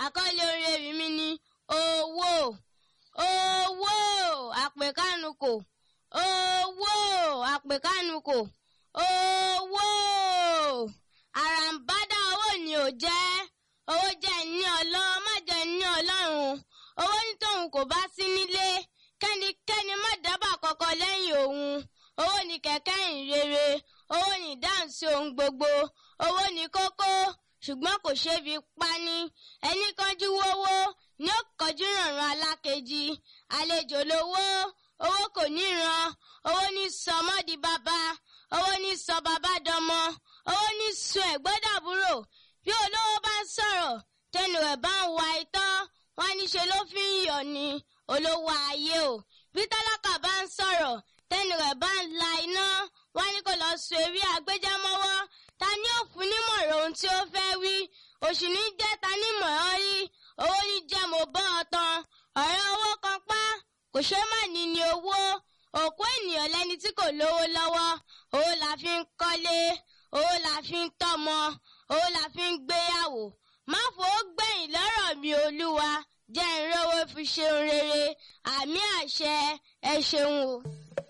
àkọlé orin ewì mi ni owó owó àpèkánukò owó àpèkánukò owó àràǹbádà owó ni ò jẹ́ owó jẹ́ ní ọlọ́ má jẹ́ ní ọlọ́run owó ní tóun kò bá sí nílé kẹ́nikẹ́ni má dábàá kọ́kọ́ lẹ́yìn òun owó ni kẹ̀kẹ́ ìrere owó ni ìdáhùn sí ohun gbogbo owó ni kókó ṣùgbọ́n kò ṣeé fi pani ẹni kánjú wówó ní ó kọjú rànran alákejì àlejò lówó owó kò ní ran owó ní sọmọ di bàbá owó ní sọ bàbá dọmọ owó ní sọ ẹ̀gbọ́dàbúrò bí olówó bá ń sọ̀rọ̀ tẹnu ẹ̀ bá ń wa itọ́ wọn níṣe ló fi ń yọ̀ ni olówó ayé o bí tálákà bá ń sọ̀rọ̀ tẹnu rẹ̀ bá ń la iná wọn ní kó lọ sọ eré agbẹjẹmọ́wọ́ ta ni ó fún nímọ̀ràn ohun tí ó fẹ́ wí òṣì ní jẹ́ ta nímọ̀ràn rí owó ní jẹ́ mo bọ́ ọ tán ọ̀rẹ́ owó kan pa kò ṣe má ní ní owó òkú ènìyàn lẹni tí kò lówó lọ́wọ́ owó la fi ń kọ́lé owó la fi ń tọ́mọ owó la fi ń gbéyàwó má fòó gbẹ̀yìn lọ́rọ̀ mi olúwa jẹ́ ìrówó fi ṣeun rere àmì àṣẹ ẹ ṣeun o.